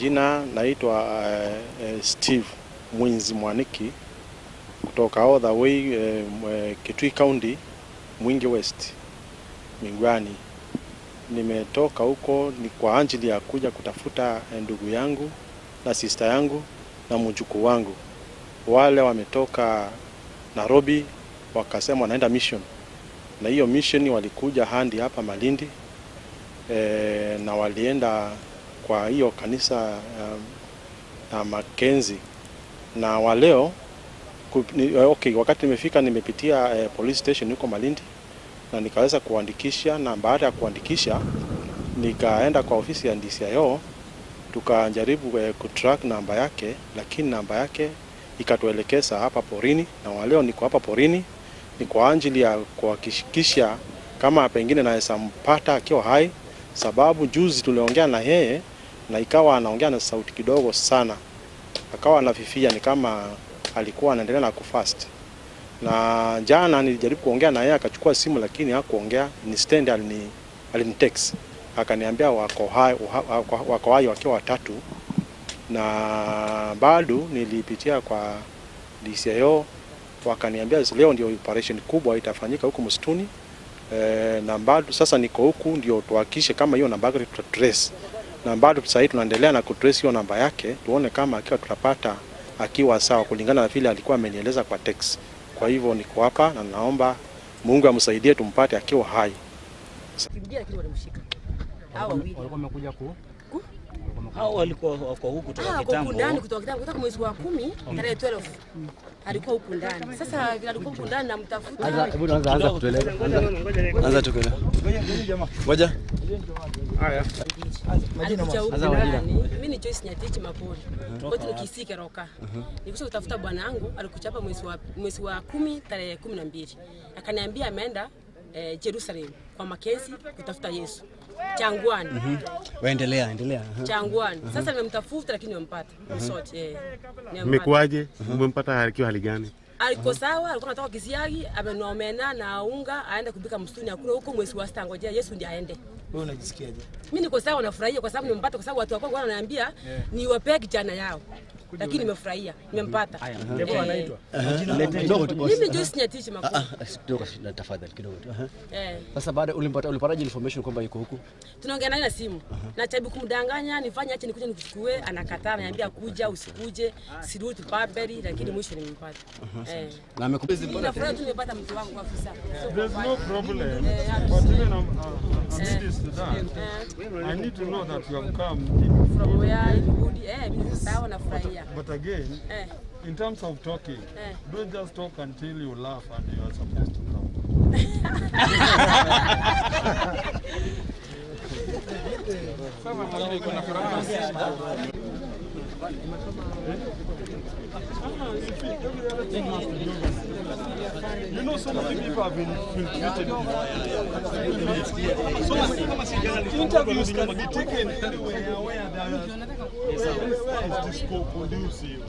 Jina naitwa uh, uh, Steve Mwinzi Mwaniki kutoka all the way uh, Kitui County, Mwingi West, Mingwani. Nimetoka huko ni kwa ajili ya kuja kutafuta ndugu yangu na sister yangu na mjukuu wangu. Wale wametoka Nairobi wakasema wanaenda mission, na hiyo mission walikuja handi hapa Malindi e, na walienda kwa hiyo kanisa ya um, Makenzi na waleo okay, wakati nimefika nimepitia eh, police station huko Malindi na nikaweza kuandikisha, na baada ya kuandikisha nikaenda kwa ofisi ya DCIO tukajaribu eh, kutrack namba yake, lakini namba yake ikatuelekeza hapa porini, na waleo niko hapa porini ni kwa ajili ya kuhakikisha kama pengine naweza mpata akiwa hai, sababu juzi tuliongea na yeye na ikawa anaongea na sauti kidogo sana, akawa anafifia, ni kama alikuwa anaendelea na kufast. Na jana nilijaribu kuongea na yeye akachukua simu, lakini hakuongea. Instead alini alinitext akaniambia wako hai, wako hai wakiwa watatu, na bado nilipitia kwa DCIO wakaniambia leo ndio operation kubwa itafanyika huko msituni. E, na bado sasa niko huku ndio tuhakikishe kama hiyo namba yake tutatrace, na bado sasa tunaendelea na kutrace hiyo namba yake tuone kama akiwa tutapata akiwa sawa kulingana na vile alikuwa amenieleza kwa text. Kwa hivyo niko hapa na naomba Mungu amsaidie tumpate akiwa hai. Hao walikuwa wako huku toka kitambo. ndani kutoka kitambo kutoka mwezi wa kumi tarehe 12 alikuwa huku ndani. Sasa vile alikuwa huku ndani namtafuta. Hebu anza anza kutueleza. Anza tukueleza. Ngoja. Alikuja huku Sasa majina. ndani. Mimi ni Joyce Nyatichi Mapori. Kwetu ni Kisike Roka. Nilikuja kutafuta bwana wangu alikuja hapa mwezi wa mwezi wa kumi tarehe 12. Akaniambia ameenda eh, Jerusalem kwa Makezi kutafuta Yesu. Changwani. Waendelea, endelea. Aha. Changwani. Sasa nimemtafuta lakini nimempata. Msoti eh. Nimempata. Mmekuwaje? Mmempata akiwa hali gani? Aliko sawa, alikuwa anatoka Kisiagi, amenomena na unga aende kupika msituni, akula huko mwezi wa sita, ngojea Yesu ndiye aende. Wewe unajisikiaje? Mimi niko sawa, nafurahia kwa sababu nimempata, kwa sababu watu wa kwangu wananiambia niwapee kijana yao, lakini nimefurahia, nimempata. Eh, Kidogo tu boss. Mimi Joyce Nyatichi Ah, makuu. ah, kidogo na tafadhali kidogo tu. Aha. Eh, Sasa baada ulimpata ulipataje information kwamba yuko huku? tunaongea naye na simu, najaribu kumdanganya nifanye ache nikuje nikuchukue, anakataa, ananiambia kuja, usikuje, sirudi Barbary, lakini mwisho nimempata. Eh, Na amekubezi mimi nafurahi tu nimepata mtu wangu afisa. There's no problem. Eh, But even I'm, uh, amidst that, eh, I need to know that you have come in from where ilirudi, eh, mimi niko sawa, nafurahia. But again, Eh. in terms of talking, Eh. don't just talk until you laugh and you are supposed to laugh. You know, so many people have been infiltrated. So interviews can be taken anywhere where there are, where is this co-conducive.